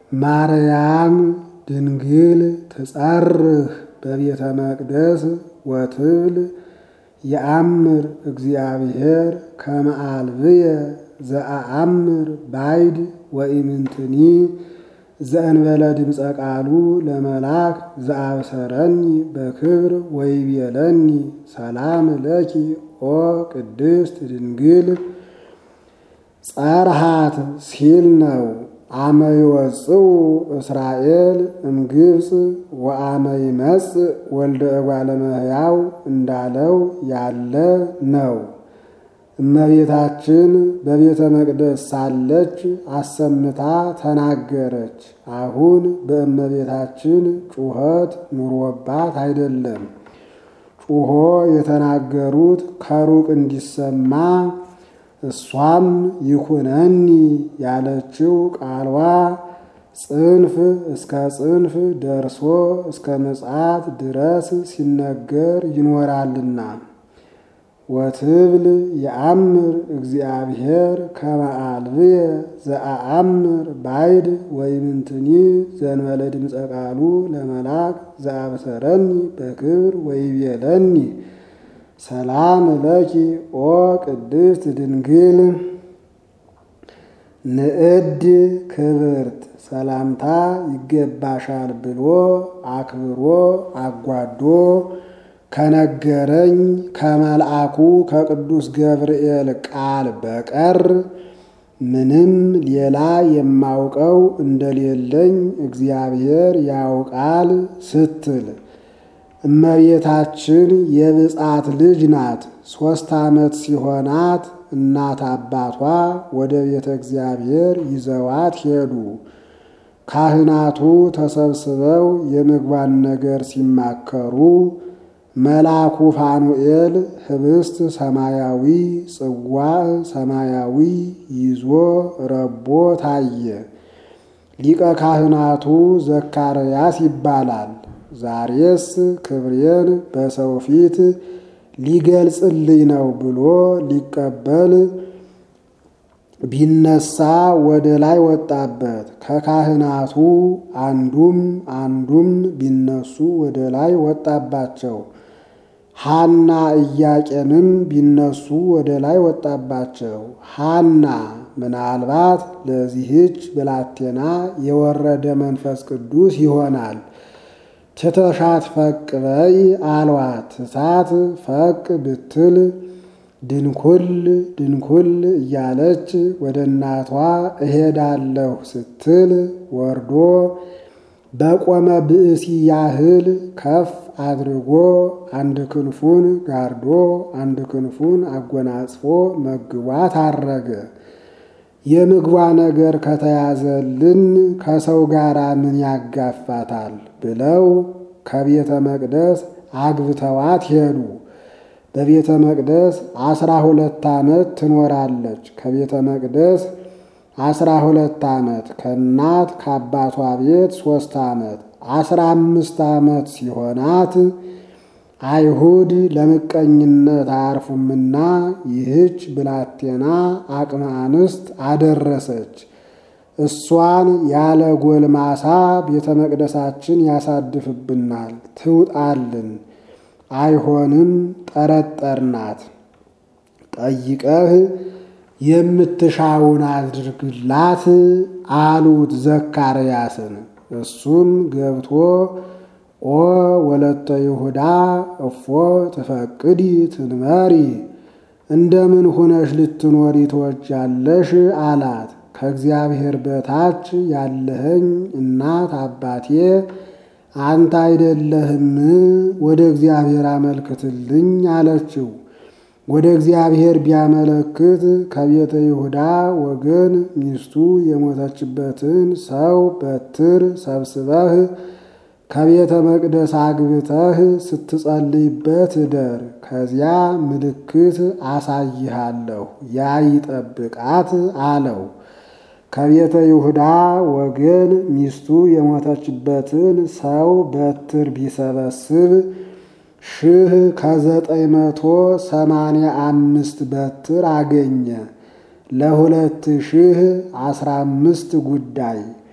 ማርያም ድንግል ትጸርህ በቤተ መቅደስ ወትብል የአምር እግዚአብሔር ከመአልብየ ዘአአምር ባይድ ወኢምንትኒ ዘእንበለ ድምፀ ቃሉ ለመላክ ዘአብሰረኒ በክብር ወይቤለኒ ሰላም ለኪ ኦ ቅድስት ድንግል ጸርሃት ሲል ነው። አመ ይወፅኡ እስራኤል እምግብፅ ወአመ ይመጽእ ወልደ እጓለ እመሕያው እንዳለው ያለ ነው። እመቤታችን በቤተ መቅደስ ሳለች አሰምታ ተናገረች። አሁን በእመቤታችን ጩኸት ኑሮባት አይደለም። ጩሆ የተናገሩት ከሩቅ እንዲሰማ እሷም ይኩነኒ ያለችው ቃሏ ጽንፍ እስከ ጽንፍ ደርሶ እስከ ምጽአት ድረስ ሲነገር ይኖራልና። ወትብል የአምር እግዚአብሔር ከመአልብየ ዘአአምር ባይድ ወይምንትኒ ዘእንበለ ድምፀ ቃሉ ለመላክ ዘአብሰረኒ በክብር ወይቤለኒ ሰላም ለኪ ኦ ቅድስት ድንግል ንዕድ ክብርት ሰላምታ ይገባሻል ብሎ አክብሮ አጓዶ ከነገረኝ ከመልአኩ ከቅዱስ ገብርኤል ቃል በቀር ምንም ሌላ የማውቀው እንደሌለኝ እግዚአብሔር ያውቃል ስትል እመቤታችን የብጻት ልጅ ናት። ሦስት ዓመት ሲሆናት እናት አባቷ ወደ ቤተ እግዚአብሔር ይዘዋት ሄዱ። ካህናቱ ተሰብስበው የምግቧን ነገር ሲማከሩ መልአኩ ፋኑኤል ህብስት ሰማያዊ ጽዋዕ ሰማያዊ ይዞ ረቦ ታየ። ሊቀ ካህናቱ ዘካርያስ ይባላል። ዛሬስ ክብሬን በሰው ፊት ሊገልጽልኝ ነው ብሎ ሊቀበል ቢነሳ ወደ ላይ ወጣበት። ከካህናቱ አንዱም አንዱም ቢነሱ ወደ ላይ ወጣባቸው። ሐና ኢያቄምም ቢነሱ ወደ ላይ ወጣባቸው። ሐና ምናልባት ለዚህች ብላቴና የወረደ መንፈስ ቅዱስ ይሆናል ትተሻት ፈቅ በይ አሏት። ትታት ፈቅ ብትል ድንኩል ድንኩል እያለች ወደ እናቷ እሄዳለሁ ስትል ወርዶ በቆመ ብእሲ ያህል ከፍ አድርጎ አንድ ክንፉን ጋርዶ አንድ ክንፉን አጎናጽፎ መግቧት አረገ። የምግቧ ነገር ከተያዘልን ከሰው ጋር ምን ያጋፋታል ብለው ከቤተ መቅደስ አግብተዋት ሄዱ። በቤተ መቅደስ አስራ ሁለት ዓመት ትኖራለች። ከቤተ መቅደስ አስራ ሁለት ዓመት ከእናት ከአባቷ ቤት ሦስት ዓመት አስራ አምስት ዓመት ሲሆናት አይሁድ ለምቀኝነት አያርፉምና ይህች ብላቴና አቅመ አንስት አደረሰች። እሷን ያለ ጎልማሳ ቤተ መቅደሳችን ያሳድፍብናል፣ ትውጣልን። አይሆንም፣ ጠረጠርናት። ጠይቀህ የምትሻውን አድርግላት አሉት ዘካርያስን። እሱም ገብቶ ኦ ወለተ ይሁዳ እፎ ትፈቅዲ ትንበሪ፣ እንደምን ሁነሽ ልትኖሪ ትወጃለሽ? አላት። ከእግዚአብሔር በታች ያለኸኝ እናት አባቴ አንተ አይደለህም? ወደ እግዚአብሔር አመልክትልኝ አለችው። ወደ እግዚአብሔር ቢያመለክት ከቤተ ይሁዳ ወገን ሚስቱ የሞተችበትን ሰው በትር ሰብስበህ ከቤተ መቅደስ አግብተህ ስትጸልይበት እደር። ከዚያ ምልክት አሳይሃለሁ፣ ያ ይጠብቃት አለው። ከቤተ ይሁዳ ወገን ሚስቱ የሞተችበትን ሰው በትር ቢሰበስብ ሺህ ከዘጠኝ መቶ ሰማንያ አምስት በትር አገኘ። ለሁለት ሺህ አስራ አምስት ጉዳይ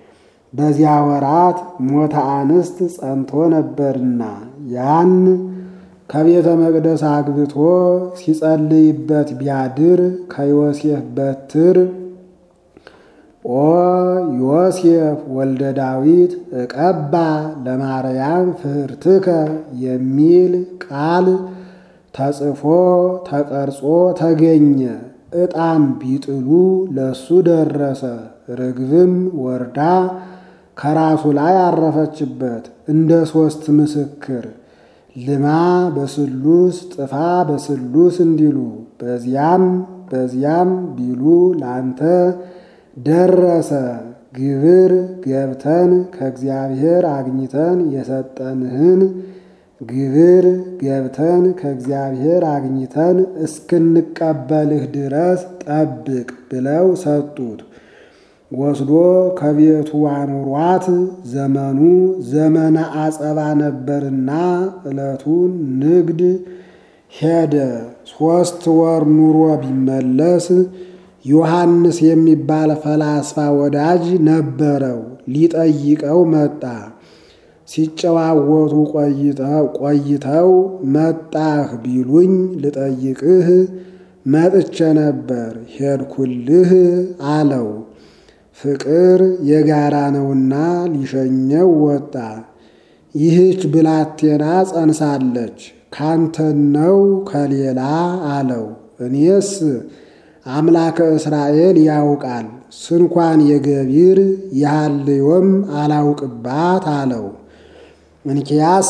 በዚያ ወራት ሞተ አንስት ጸንቶ ነበርና ያን ከቤተ መቅደስ አግብቶ ሲጸልይበት ቢያድር ከዮሴፍ በትር ኦ ዮሴፍ ወልደ ዳዊት እቀባ ለማርያም ፍህርትከ የሚል ቃል ተጽፎ ተቀርጾ ተገኘ። ዕጣም ቢጥሉ ለሱ ደረሰ። ርግብም ወርዳ ከራሱ ላይ አረፈችበት እንደ ሦስት ምስክር ልማ በስሉስ ጥፋ በስሉስ እንዲሉ በዚያም በዚያም ቢሉ ላንተ ደረሰ። ግብር ገብተን ከእግዚአብሔር አግኝተን የሰጠንህን ግብር ገብተን ከእግዚአብሔር አግኝተን እስክንቀበልህ ድረስ ጠብቅ ብለው ሰጡት። ወስዶ ከቤቱ አኑሯት። ዘመኑ ዘመነ አጸባ ነበርና ዕለቱን ንግድ ሄደ። ሦስት ወር ኑሮ ቢመለስ ዮሐንስ የሚባል ፈላስፋ ወዳጅ ነበረው። ሊጠይቀው መጣ። ሲጨዋወቱ ቆይተው መጣህ ቢሉኝ ልጠይቅህ መጥቼ ነበር ሄድኩልህ አለው። ፍቅር የጋራ ነውና ሊሸኘው ወጣ። ይህች ብላቴና ጸንሳለች ካንተን ነው ከሌላ አለው። እኔስ አምላከ እስራኤል ያውቃል ስንኳን የገቢር የሃልዮም አላውቅባት አለው። እንኪያስ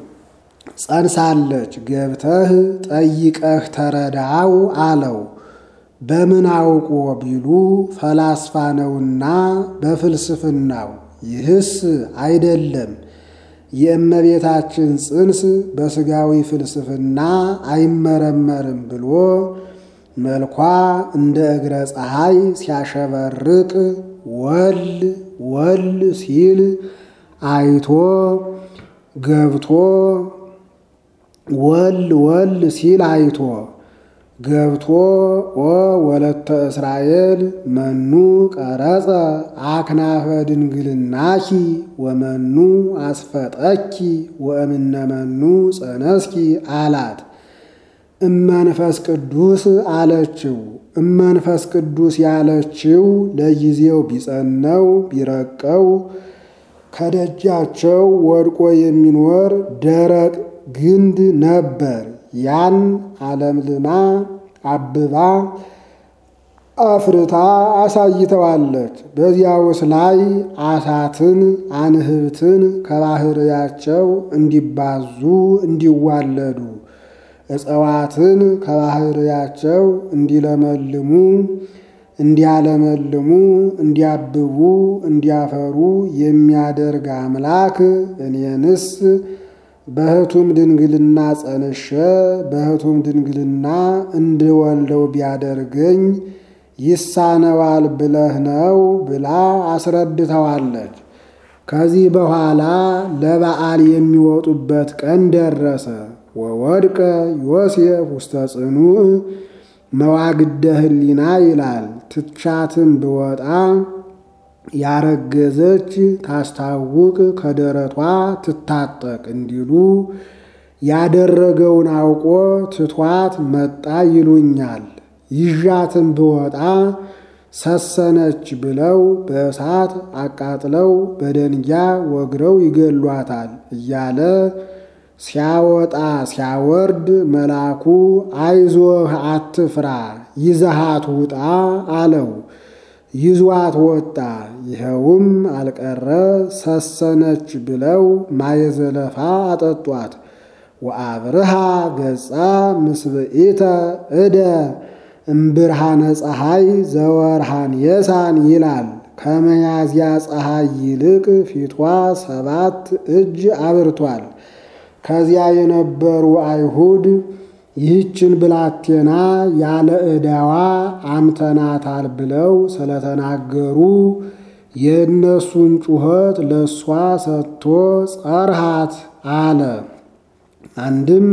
ጸንሳለች ገብተህ ጠይቀህ ተረዳው አለው። በምን አውቆ ቢሉ ፈላስፋ ነውና በፍልስፍናው። ይህስ አይደለም የእመቤታችን ጽንስ በሥጋዊ ፍልስፍና አይመረመርም ብሎ መልኳ እንደ እግረ ፀሐይ ሲያሸበርቅ ወል ወል ሲል አይቶ ገብቶ ወል ወል ሲል አይቶ ገብቶ ኦ ወለተ እስራኤል መኑ ቀረጸ አክናፈ ድንግልናኪ ወመኑ አስፈጠኪ ወእምነ መኑ ጸነስኪ አላት። እመንፈስ ቅዱስ አለችው። እመንፈስ ቅዱስ ያለችው ለጊዜው ቢጸነው ቢረቀው ከደጃቸው ወድቆ የሚኖር ደረቅ ግንድ ነበር። ያን አለምልማ አብባ አፍርታ አሳይተዋለች። በዚያውስ ላይ አሳትን አንህብትን ከባህርያቸው እንዲባዙ እንዲዋለዱ እጽዋትን ከባህርያቸው እንዲለመልሙ እንዲያለመልሙ እንዲያብቡ እንዲያፈሩ የሚያደርግ አምላክ እኔንስ በሕቱም ድንግልና ጸንሸ በሕቱም ድንግልና እንድወልደው ቢያደርገኝ ይሳነዋል ብለህ ነው ብላ አስረድተዋለች። ከዚህ በኋላ ለበዓል የሚወጡበት ቀን ደረሰ። ወወድቀ ዮሴፍ ውስተ ጽኑዕ መዋግደ ህሊና ይላል። ትቻትም ብወጣ ያረገዘች ታስታውቅ ከደረቷ ትታጠቅ እንዲሉ ያደረገውን አውቆ ትቷት መጣ ይሉኛል። ይዣትም ብወጣ ሰሰነች ብለው በእሳት አቃጥለው በደንጊያ ወግረው ይገሏታል እያለ ሲያወጣ ሲያወርድ መልአኩ አይዞህ አትፍራ ይዘሃት ውጣ አለው። ይዟት ወጣ። ይኸውም አልቀረ ሰሰነች ብለው ማየዘለፋ አጠጧት። ወአብርሃ ገጻ ምስብኢተ እደ እምብርሃነ ፀሐይ ዘወርሃን የሳን ይላል። ከመያዝያ ፀሐይ ይልቅ ፊቷ ሰባት እጅ አብርቷል። ከዚያ የነበሩ አይሁድ ይህችን ብላቴና ያለ ዕዳዋ አምተናታል ብለው ስለተናገሩ የእነሱን ጩኸት ለእሷ ሰጥቶ ጸርሃት አለ። አንድም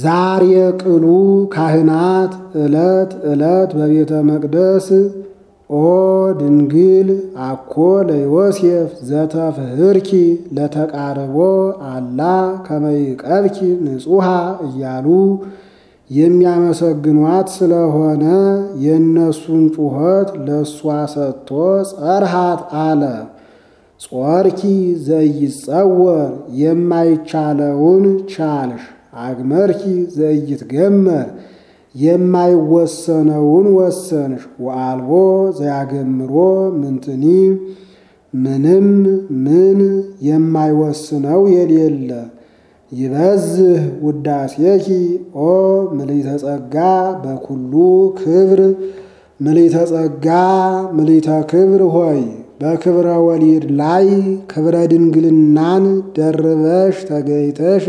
ዛሬ ቅሉ ካህናት ዕለት ዕለት በቤተ መቅደስ ኦ ድንግል አኮ ለዮሴፍ ዘተፍህርኪ ለተቃርቦ አላ ከመይቀብኪ ንጹሃ እያሉ የሚያመሰግኗት ስለሆነ የእነሱን ጩኸት ለእሷ ሰጥቶ ጸርሃት አለ። ጾርኪ ዘይጸወር የማይቻለውን ቻልሽ፣ አግመርኪ ዘይትገመር የማይወሰነውን ወሰንሽ። ወአልቦ ዘያገምሮ ምንትኒ ምንም ምን የማይወስነው የሌለ ይበዝህ ውዳሴኪ ኦ ምልዕተ ጸጋ በኩሉ ክብር ምልዕተ ጸጋ ምልዕተ ክብር ሆይ በክብረ ወሊድ ላይ ክብረ ድንግልናን ደርበሽ ተገይተሽ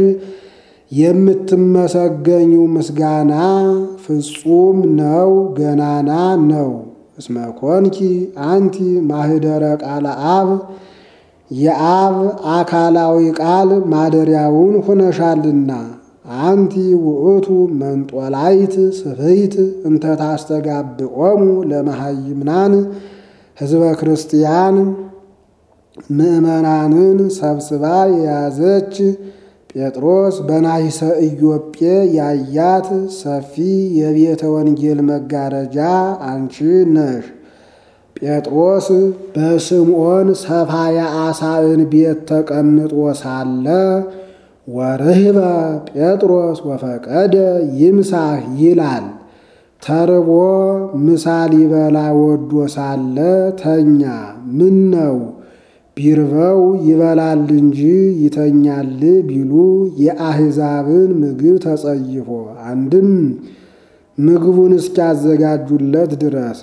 የምትመሰገኙ ምስጋና ፍጹም ነው፣ ገናና ነው። እስመ ኮንኪ አንቲ ማህደረ ቃለ አብ የአብ አካላዊ ቃል ማደሪያውን ሁነሻልና። አንቲ ውእቱ መንጦላይት ስፍይት እንተ ታስተጋብኦሙ ለመሃይምናን ሕዝበ ክርስቲያን ምእመናንን ሰብስባ የያዘች ጴጥሮስ በናይሰ ኢዮጴ ያያት ሰፊ የቤተ ወንጌል መጋረጃ አንቺ ነሽ። ጴጥሮስ በስምዖን ሰፋያ አሳን ቤት ተቀምጦ ሳለ ወርህበ ጴጥሮስ ወፈቀደ ይምሳህ ይላል። ተርቦ ምሳ ሊበላ ወዶ ሳለ ተኛ። ምን ነው ቢርበው ይበላል እንጂ ይተኛል ቢሉ የአሕዛብን ምግብ ተጸይፎ አንድም ምግቡን እስኪያዘጋጁለት ድረስ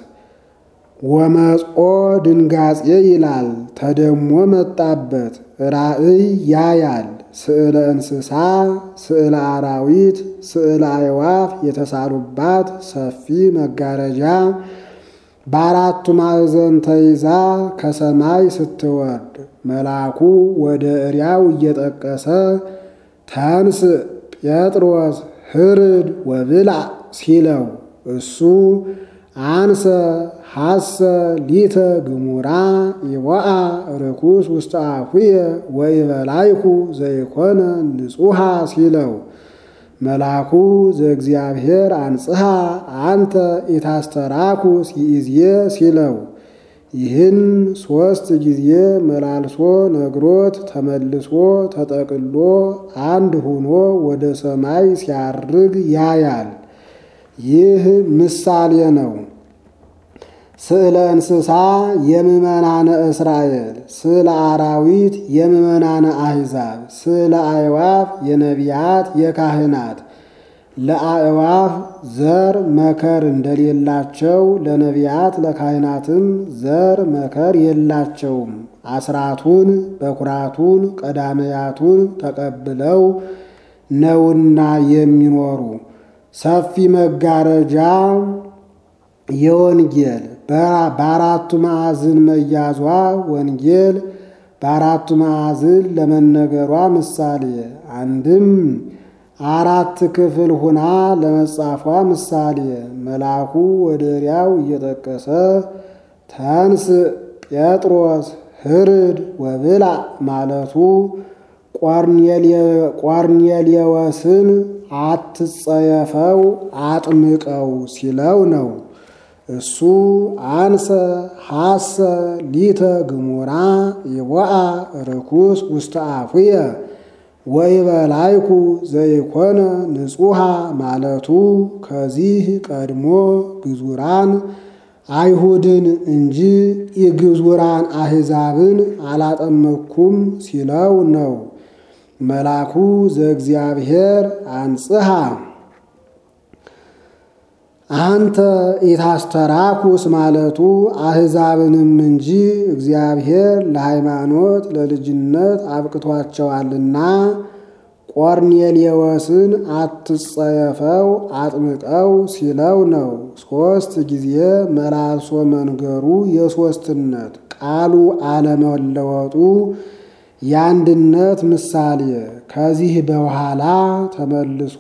ወመጾ ድንጋጼ ይላል። ተደሞ መጣበት ራእይ ያያል። ስዕለ እንስሳ፣ ስዕለ አራዊት፣ ስዕለ አዕዋፍ የተሳሉባት ሰፊ መጋረጃ በአራቱ ማዕዘን ተይዛ ከሰማይ ስትወርድ መልአኩ ወደ እሪያው እየጠቀሰ ተንስ ጴጥሮስ ህርድ ወብላ ሲለው እሱ አንሰ ሐሰ ሊተ ግሙራ ይወአ ርኩስ ውስተ አፉየ ወይበላይኩ ዘይኮነ ንጹሃ ሲለው መልአኩ ዘእግዚአብሔር አንጽሐ አንተ ኢታስተራኩስ ይእዜ ሲለው ይህን ሦስት ጊዜ መላልሶ ነግሮት ተመልሶ ተጠቅሎ አንድ ሆኖ ወደ ሰማይ ሲያርግ ያያል። ይህ ምሳሌ ነው። ስዕለ እንስሳ የምዕመናነ እስራኤል፣ ስዕለ አራዊት የምዕመናነ አሕዛብ፣ ስዕለ አዕዋፍ የነቢያት የካህናት። ለአዕዋፍ ዘር መከር እንደሌላቸው ለነቢያት ለካህናትም ዘር መከር የላቸውም። አስራቱን በኩራቱን ቀዳመያቱን ተቀብለው ነውና የሚኖሩ ሰፊ መጋረጃ የወንጌል በአራቱ ማዕዝን መያዟ ወንጌል በአራቱ ማዕዝን ለመነገሯ ምሳሌ አንድም አራት ክፍል ሁና ለመጻፏ ምሳሌ መልአኩ ወደ እሪያው እየጠቀሰ ተንስ ጴጥሮስ ህርድ ወብላ ማለቱ ቆርኔሌዎስን አትጸየፈው አጥምቀው ሲለው ነው። እሱ አንሰ ሐሰ ሊተ ግሙራ ይወአ ርኩስ ውስተ አፉየ ወይበላይኩ ዘይኮነ ንጹሃ ማለቱ ከዚህ ቀድሞ ግዙራን አይሁድን እንጂ የግዙራን አሕዛብን አላጠመኩም ሲለው ነው። መልአኩ ዘእግዚአብሔር አንጽሐ አንተ ኢታስተራኩስ ማለቱ አሕዛብንም እንጂ እግዚአብሔር ለሃይማኖት ለልጅነት አብቅቷቸዋልና ቆርኔሌዎስን አትጸየፈው አጥምቀው ሲለው ነው። ሦስት ጊዜ መላልሶ መንገሩ የሦስትነት ቃሉ አለመለወጡ የአንድነት ምሳሌ ከዚህ በኋላ ተመልሶ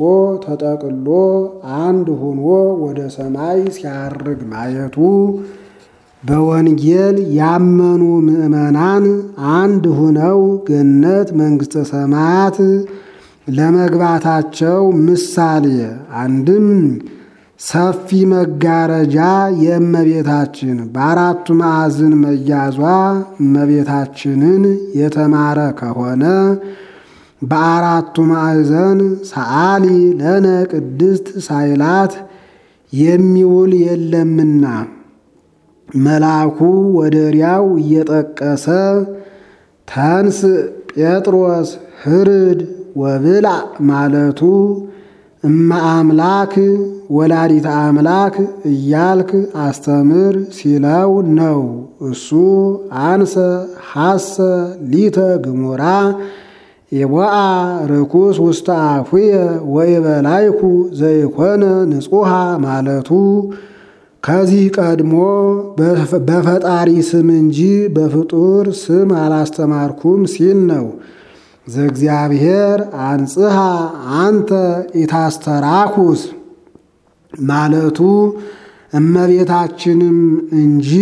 ተጠቅሎ አንድ ሆኖ ወደ ሰማይ ሲያርግ ማየቱ በወንጌል ያመኑ ምዕመናን አንድ ሁነው ገነት መንግሥተ ሰማያት ለመግባታቸው ምሳሌ አንድም ሰፊ መጋረጃ የእመቤታችን በአራቱ ማዕዝን መያዟ እመቤታችንን የተማረ ከሆነ በአራቱ ማዕዘን ሰዓሊ ለነ ቅድስት ሳይላት የሚውል የለምና መልአኩ ወደሪያው እየጠቀሰ ተንስ ጴጥሮስ ህርድ ወብልዕ ማለቱ እመ አምላክ ወላዲተ አምላክ እያልክ አስተምር ሲለው ነው። እሱ አንሰ ሐሰ ሊተ ግሙራ የቦአ ርኩስ ውስተ አፉየ ወይበላይኩ ዘይኮነ ንጹሐ ማለቱ ከዚህ ቀድሞ በፈጣሪ ስም እንጂ በፍጡር ስም አላስተማርኩም ሲል ነው። ዘእግዚአብሔር አንጽሐ አንተ ኢታስተራኩስ ማለቱ እመቤታችንም እንጂ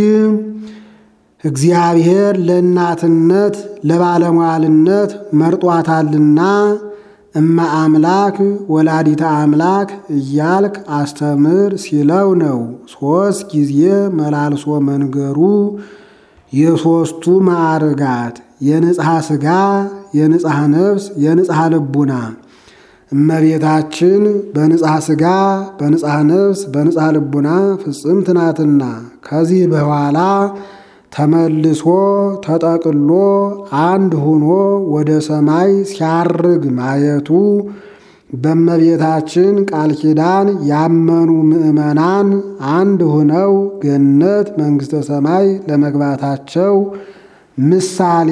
እግዚአብሔር ለእናትነት ለባለሟልነት መርጧታልና እመ አምላክ ወላዲተ አምላክ እያልክ አስተምር ሲለው ነው። ሦስት ጊዜ መላልሶ መንገሩ የሦስቱ ማዕርጋት የንጽሐ ሥጋ፣ የንጽሐ ነፍስ፣ የንጽሐ ልቡና እመቤታችን በንጽሐ ሥጋ፣ በንጽሐ ነፍስ፣ በንጽሐ ልቡና ፍጽምት ናትና ከዚህ በኋላ ተመልሶ ተጠቅሎ አንድ ሆኖ ወደ ሰማይ ሲያርግ ማየቱ በእመቤታችን ቃል ኪዳን ያመኑ ምዕመናን አንድ ሆነው ገነት መንግሥተ ሰማይ ለመግባታቸው ምሳሌ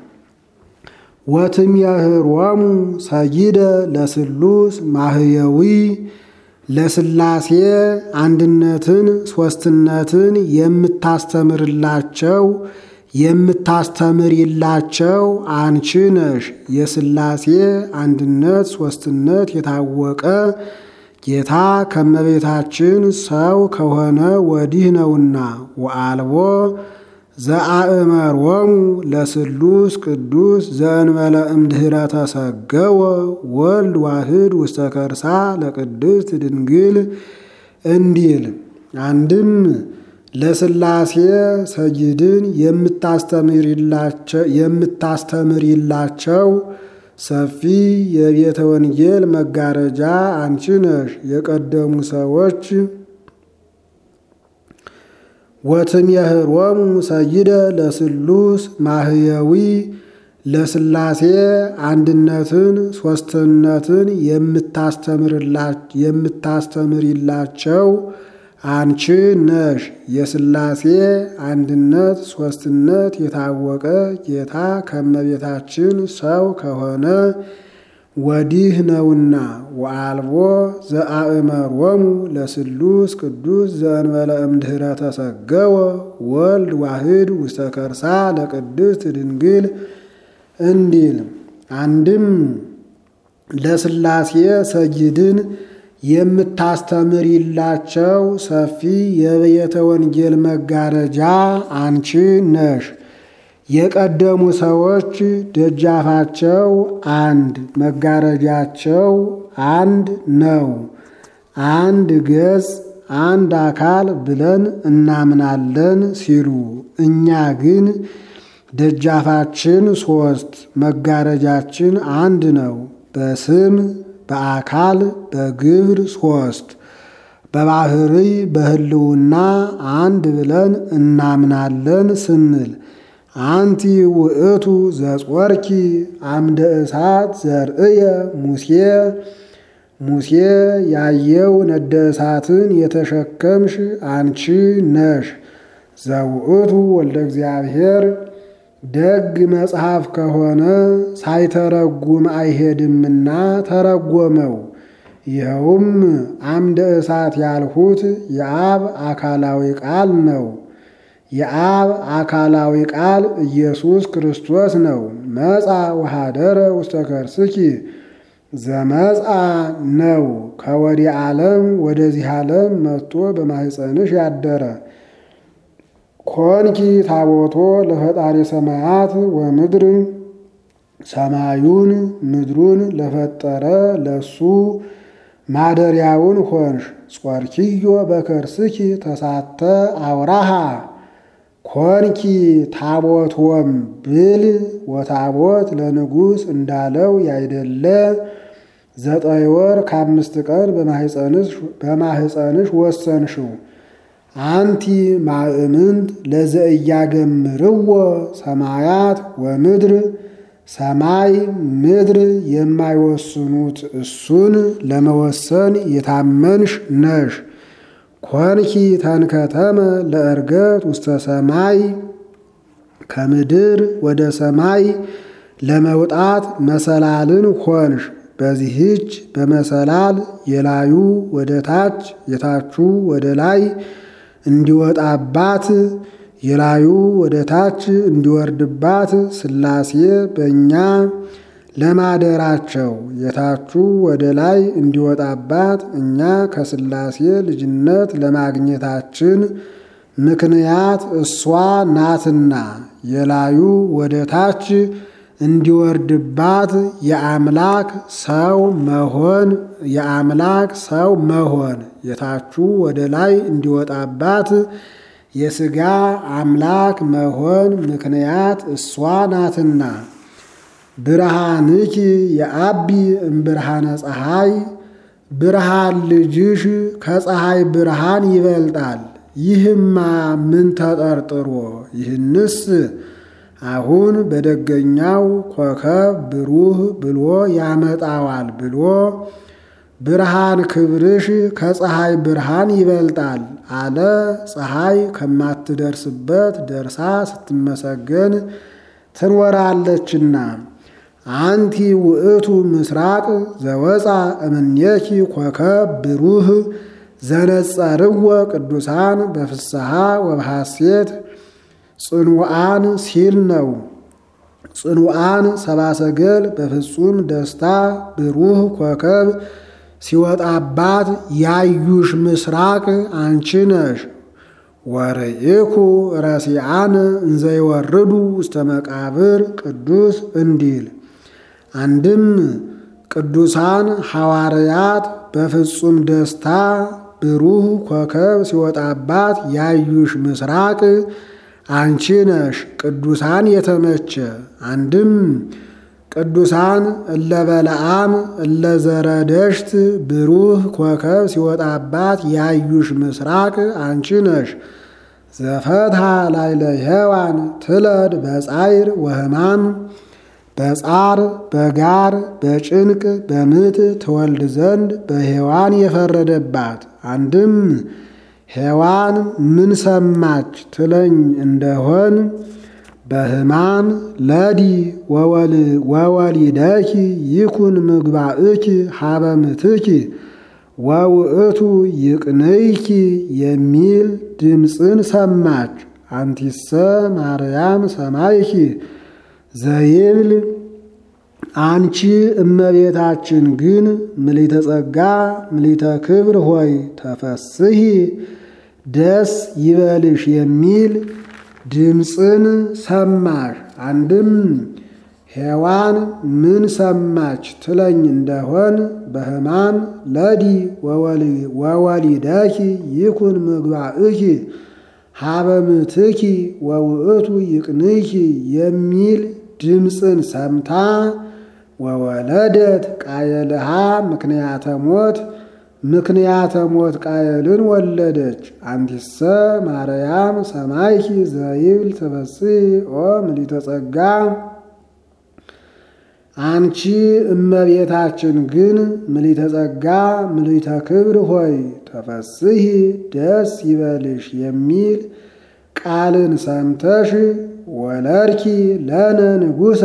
ወትምየህሮሙ ሰጊደ ለስሉስ ማህየዊ ለስላሴ አንድነትን ሦስትነትን የምታስተምርላቸው የምታስተምሪላቸው አንቺ ነሽ። የስላሴ አንድነት ሦስትነት የታወቀ ጌታ ከመቤታችን ሰው ከሆነ ወዲህ ነውና ወአልቦ ዘአእመሮሙ ለስሉስ ቅዱስ ዘእንበለ እምድኅረ ተሰገወ ወልድ ዋህድ ውስተ ከርሳ ለቅድስት ድንግል እንዲል አንድም ለስላሴ ሰጊድን የምታስተምሪላቸው ሰፊ የቤተ ወንጌል መጋረጃ አንቺ ነሽ። የቀደሙ ሰዎች ወትምየህሮሙ ሰይደ ለስሉስ ማህየዊ ለስላሴ አንድነትን ሦስትነትን የምታስተምሪላቸው አንቺ ነሽ። የስላሴ አንድነት ሦስትነት የታወቀ ጌታ ከመቤታችን ሰው ከሆነ ወዲህ ነውና ወአልቦ ዘአእመሮሙ ለስሉስ ቅዱስ ዘእንበለ እምድኅረ ተሰገወ ወልድ ዋህድ ውስተ ከርሳ ለቅድስት ድንግል እንዲል አንድም ለስላሴ ሰጊድን የምታስተምሪላቸው ሰፊ የቤተ ወንጌል መጋረጃ አንቺ ነሽ። የቀደሙ ሰዎች ደጃፋቸው አንድ መጋረጃቸው አንድ ነው። አንድ ገጽ አንድ አካል ብለን እናምናለን ሲሉ፣ እኛ ግን ደጃፋችን ሶስት መጋረጃችን አንድ ነው። በስም በአካል በግብር ሶስት በባህርይ በሕልውና አንድ ብለን እናምናለን ስንል አንቲ ውእቱ ዘጾርኪ አምደ እሳት ዘርእየ ሙሴ ሙሴ ያየው ነደ እሳትን የተሸከምሽ አንቺ ነሽ። ዘውእቱ ወልደ እግዚአብሔር ደግ መጽሐፍ ከሆነ ሳይተረጉም አይሄድምና ተረጎመው። ይኸውም አምደ እሳት ያልሁት የአብ አካላዊ ቃል ነው። የአብ አካላዊ ቃል ኢየሱስ ክርስቶስ ነው። መጻ ወሃደረ ውስተ ከርስኪ ዘመጻ ነው። ከወዲህ ዓለም ወደዚህ ዓለም መጥቶ በማኅፀንሽ ያደረ ኮንኪ ታቦቶ ለፈጣሪ ሰማያት ወምድር ሰማዩን ምድሩን ለፈጠረ ለሱ ማደሪያውን ሆንሽ። ጾርኪዮ በከርስኪ ተሳተ አውራሃ ኮንኪ ታቦትወም ብል ወታቦት ለንጉሥ እንዳለው ያይደለ ዘጠኝ ወር ከአምስት ቀን በማህፀንሽ ወሰንሽው። አንቲ ማእምንት ለዘእያገምርዎ ሰማያት ወምድር ሰማይ ምድር የማይወስኑት እሱን ለመወሰን የታመንሽ ነሽ። ኮንኪ ተንከተመ ለእርገት ውስተ ሰማይ ከምድር ወደ ሰማይ ለመውጣት መሰላልን ሆንሽ። በዚህች በመሰላል የላዩ ወደ ታች የታቹ ወደ ላይ እንዲወጣባት የላዩ ወደ ታች እንዲወርድባት ሥላሴ በእኛ ለማደራቸው የታቹ ወደ ላይ እንዲወጣባት እኛ ከሥላሴ ልጅነት ለማግኘታችን ምክንያት እሷ ናትና የላዩ ወደ ታች እንዲወርድባት የአምላክ ሰው መሆን የአምላክ ሰው መሆን የታቹ ወደ ላይ እንዲወጣባት የሥጋ አምላክ መሆን ምክንያት እሷ ናትና። ብርሃንኪ የአቢ እምብርሃነ ፀሐይ ብርሃን ልጅሽ ከፀሐይ ብርሃን ይበልጣል። ይህማ ምን ተጠርጥሮ ይህንስ አሁን በደገኛው ኮከብ ብሩህ ብሎ ያመጣዋል ብሎ ብርሃን ክብርሽ ከፀሐይ ብርሃን ይበልጣል አለ። ፀሐይ ከማትደርስበት ደርሳ ስትመሰገን ትኖራለችና። አንቲ ውእቱ ምስራቅ ዘወፃ እምኔኪ ኮከብ ብሩህ ዘነጸርዎ ቅዱሳን በፍስሐ ወበሐሴት ጽኑዓን ሲል ነው። ጽኑዓን ሰባሰገል በፍጹም ደስታ ብሩህ ኮከብ ሲወጣባት ያዩሽ ምስራቅ አንቺ ነሽ። ወርኢኩ ረሲዓን እንዘይወርዱ ውስተ መቃብር ቅዱስ እንዲል አንድም ቅዱሳን ሐዋርያት በፍጹም ደስታ ብሩህ ኮከብ ሲወጣባት ያዩሽ ምስራቅ አንቺ ነሽ ቅዱሳን የተመቸ አንድም ቅዱሳን እለ በለዓም እለ ዘረደሽት ብሩህ ኮከብ ሲወጣባት ያዩሽ ምስራቅ አንቺ ነሽ። ዘፈትሃ ላይለ ሔዋን ትለድ በጻይር ወህማም በጻር በጋር በጭንቅ በምጥ ትወልድ ዘንድ በሔዋን የፈረደባት አንድም ሔዋን ምን ሰማች ትለኝ እንደሆን በህማም ለዲ ወወሊደኪ ይኩን ምግባእኪ ሀበ ምትኪ ወውእቱ ይቅንይኪ የሚል ድምፅን ሰማች። አንቲሰ ማርያም ሰማይኪ ዘይብል አንቺ እመቤታችን ግን ምሊተ ጸጋ ምሊተ ክብር ሆይ ተፈስሂ ደስ ይበልሽ የሚል ድምፅን ሰማሽ። አንድም ሔዋን ምን ሰማች ትለኝ እንደሆን በህማም ለዲ ወወሊደኪ ይኩን ምግባእኪ ሀበ ምትኪ ወውእቱ ይቅንኪ የሚል ድምፅን ሰምታ ወወለደት ቃየልሃ ምክንያተ ሞት ምክንያተ ሞት ቃየልን ወለደች። አንቲሰ ማርያም ሰማይኪ ዘይብል ተፈስሒ ኦ ምሊተ ጸጋ አንቺ እመቤታችን ግን ምሊተ ጸጋ ምሊተ ክብር ሆይ ተፈስሒ ደስ ይበልሽ የሚል ቃልን ሰምተሽ ወለድኪ ለነ ንጉሠ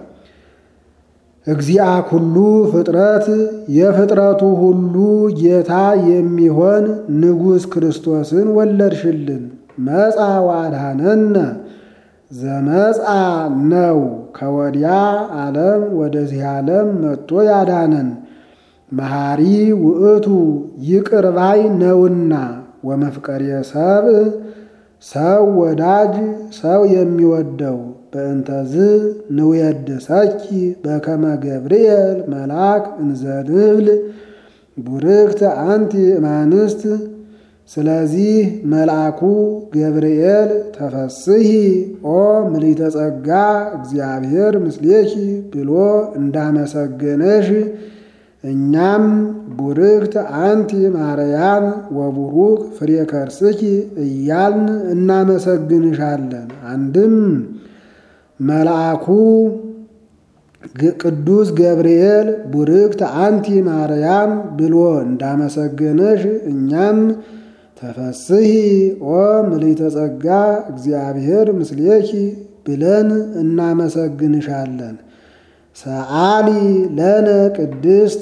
እግዚአ ኩሉ ፍጥረት የፍጥረቱ ሁሉ ጌታ የሚሆን ንጉሥ ክርስቶስን ወለድሽልን። መጻ ዋድሃነነ ዘመጻ ነው ከወዲያ ዓለም ወደዚህ ዓለም መጥቶ ያዳነን። መሐሪ ውእቱ ይቅር ባይ ነውና ወመፍቀሬ ሰብእ ሰው ወዳጅ ሰው የሚወደው በእንተዝ ንውየድሰኪ በከመ ገብርኤል መልአክ እንዘንብል ቡርክት አንቲ እማንስት። ስለዚህ መልአኩ ገብርኤል ተፈስሂ ኦ ምልዕተ ጸጋ እግዚአብሔር ምስሌኪ ብሎ እንዳመሰገነሽ እኛም ቡርክት አንቲ ማርያም ወቡሩክ ፍሬ ከርስኪ እያልን እናመሰግንሻለን። አንድም መልአኩ ቅዱስ ገብርኤል ቡርክት አንቲ ማርያም ብሎ እንዳመሰገነሽ እኛም ተፈስሂ ኦ ምልዕተ ጸጋ እግዚአብሔር ምስሌኪ ብለን እናመሰግንሻለን። ሰአሊ ለነ ቅድስት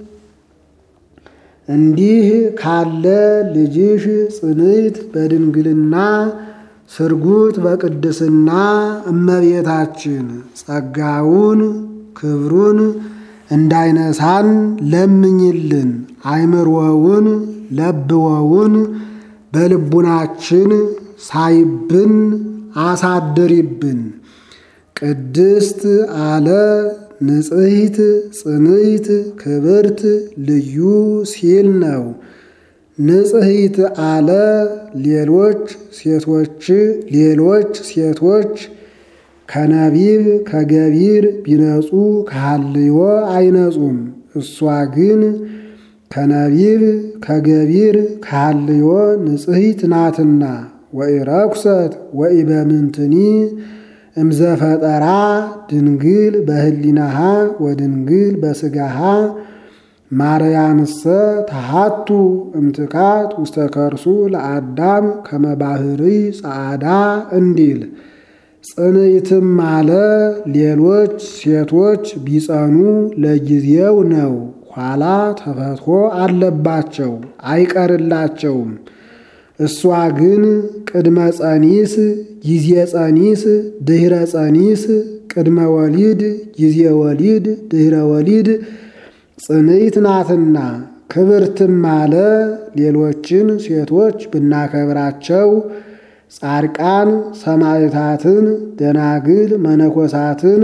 እንዲህ ካለ ልጅሽ ጽንዕት በድንግልና ስርጉት በቅድስና እመቤታችን ጸጋውን ክብሩን እንዳይነሳን ለምኝልን። አይምሮውን ለብወውን በልቡናችን ሳይብን አሳድሪብን። ቅድስት አለ ንጽሕት ጽንዕት ክብርት ልዩ ሲል ነው። ንጽሕት አለ ሌሎች ሴቶች ሌሎች ሴቶች ከነቢብ ከገቢር ቢነጹ ከሃልዮ አይነጹም። እሷ ግን ከነቢብ ከገቢር ከሃልዮ ንጽሕት ናትና። ወኢረኩሰት ወኢበምንትኒ እምዘፈጠራ ድንግል በህሊናሃ ወድንግል በስጋሃ ማርያምሰ ተሃቱ እምትካት ውስተ ከርሱ ለአዳም ከመባህሪ ጸዓዳ እንዲል ጽንዕትም አለ ሌሎች ሴቶች ቢጸኑ ለጊዜው ነው፣ ኋላ ተፈትሖ አለባቸው አይቀርላቸውም። እሷ ግን ቅድመ ጸኒስ፣ ጊዜ ጸኒስ፣ ድኅረ ጸኒስ፣ ቅድመ ወሊድ፣ ጊዜ ወሊድ፣ ድኅረ ወሊድ ጽንዕት ናትና። ክብርትም አለ ሌሎችን ሴቶች ብናከብራቸው ጻድቃን ሰማዕታትን፣ ደናግል መነኮሳትን፣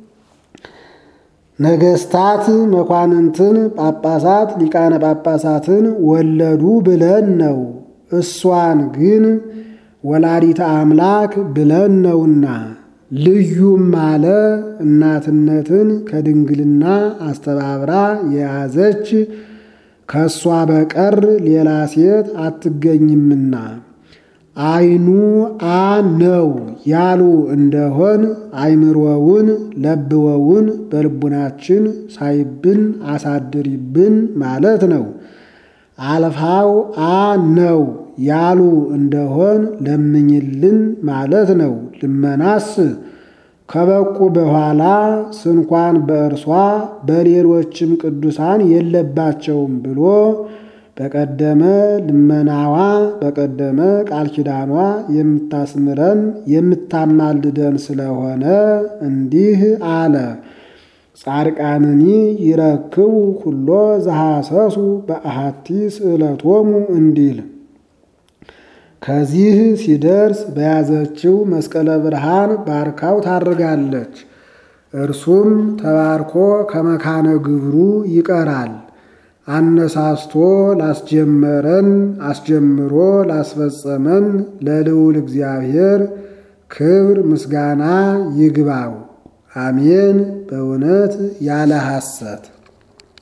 ነገስታት መኳንንትን፣ ጳጳሳት ሊቃነ ጳጳሳትን ወለዱ ብለን ነው። እሷን ግን ወላዲተ አምላክ ብለን ነውና። ልዩም አለ እናትነትን ከድንግልና አስተባብራ የያዘች ከእሷ በቀር ሌላ ሴት አትገኝምና። አይኑ አ ነው ያሉ እንደሆን አይምሮውን ለብወውን በልቡናችን ሳይብን አሳድሪብን ማለት ነው። አልፋው አ ነው ያሉ እንደሆን ለምኝልን ማለት ነው። ልመናስ ከበቁ በኋላ ስንኳን በእርሷ በሌሎችም ቅዱሳን የለባቸውም ብሎ በቀደመ ልመናዋ በቀደመ ቃል ኪዳኗ የምታስምረን የምታማልደን ስለሆነ እንዲህ አለ። ጻድቃንኒ ይረክቡ ኩሎ ዘሐሰሱ በአሐቲ ስእለቶሙ እንዲል ከዚህ ሲደርስ በያዘችው መስቀለ ብርሃን ባርካው ታርጋለች። እርሱም ተባርኮ ከመካነ ግብሩ ይቀራል። አነሳስቶ ላስጀመረን አስጀምሮ ላስፈጸመን ለልዑል እግዚአብሔር ክብር ምስጋና ይግባው። አሜን። በእውነት ያለ ሐሰት